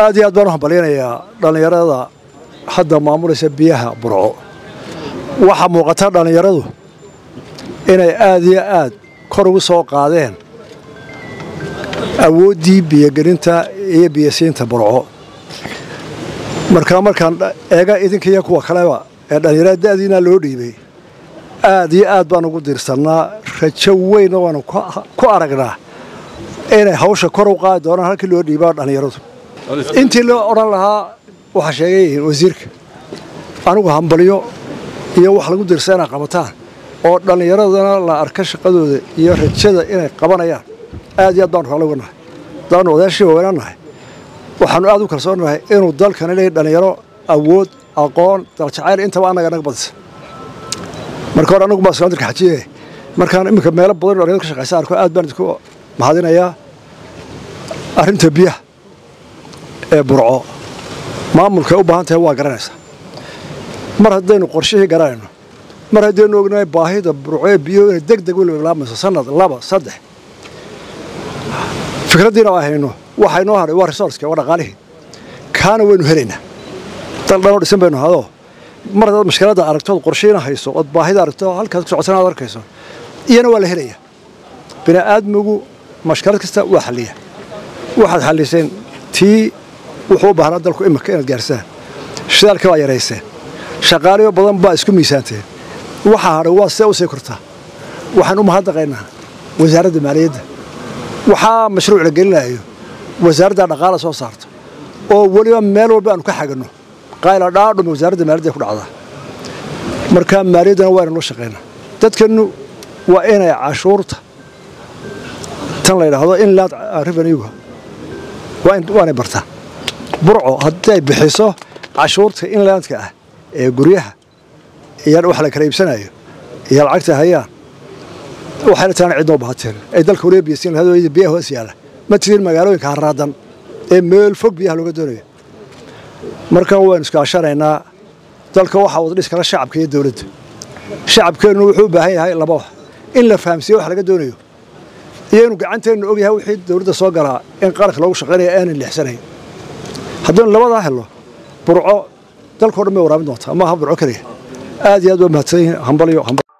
aad iyo aad baan u hambalyanayaa dhallinyarada hadda maamulaysa biyaha burco waxaa muuqata dhallinyaradu inay aad iyo aad kor ugu soo qaadeen awooddii biyogelinta iyo biyosiinta burco markaa markaan eega idinkiiyo kuwa kaleba ee dhallinyarada da'diina loo dhiibay aad iyo aad baan ugu diirsannaa rajo weynna waanu ku aragnaa inay hawsha kor u qaadi doonaan halkii loo dhiibaa dhallinyaradu intii loo odhan lahaa waxaa sheegay wasiirka anigu hambalyo iyo wax lagu dirsa inay qabataan oo dhallinyaradana la arka shaqadooda iyo rajada inay qabanayaan aad iyo aad baanu raalli uga nahay haddaanu odaashii waaweynan nahay waxaanu aad u kalsoonnahay inuu dalkani leeyahy dhallinyaro awood aqoon daljacayl intaba annaga naga badisa marka hore annagu baa islaandirka xajiye markaan iminka meelo badan dhallinyarada ka shaqaysa arko aad baan idinku mahadinayaa arrinta biyaha ee burco maamulkay u baahan tahay waa garanaysaa mar haddaynu qorshihii garanayno mar haddaynu ognahay baahida burco ee biyuhu inay deg deg weliba bilaabayso sanad laba saddex fikraddiina ay hayno waxaa inoo hadhay waa resourceka waa dhaqaalihii kaana waynu helaynaa dal dhanoo dhisan baynu hadoo mar haddaad mashkiladda aragto ood qorshiina hayso ood baahida aragto halkaad ku socotana aad arkayso iyana waa la helayaa bini'aadmigu mashkilad kasta waa xalliya waxaad xalliseen tii wuxuu u baahnaa dalku imika inaad gaarsaan shidaalka waa yarayseen shaqaaliyo badan baa isku miisaanteen waxaa hadhay waa sidee u sii kortaa waxaan u mahadnaqaynaa wasaaradda maaliyadda waxaa mashruuc la gelinayo wasaaradda dhaqaala soo saarto oo weliba meel walba aanu ka xaganno qayla dhaadhum wasaaradda maaliyadda ku dhacdaa markaa maaliyaddana waa inanu shaqaynaa dadkannu waa inay cashuurta tan la yidhaahdo inland revenuega waanay bartaan burco haddii ay bixiso cashuurta inlandka ah ee guryaha iyo wax la kala iibsanayo iyo lacagta hayaan waxayna taana cidnoo baahateen ay dalka waliba biyasiin lahayd biyaha hoos yaalla ma tirin magaalooyinka haraadan ee meel fog biyaha looga doonayo markan waynu iskaashanaynaa dalka waxaa wada dhis kala shacabka iyo dowladda shacabkeennu wuxuu u baahan yahay laba wax in la fahamsiiyo wax laga doonayo iyo inuu gacanteennu og yahay wixii dowladda soo galaa in qaranka loogu shaqaynaya aanan leexsanayn haddaynu labadaa helno burco dalkao dhan bay waraabin doontaa maaha burco keliya aad iyo aad waa mahadsan yihiin hambalyo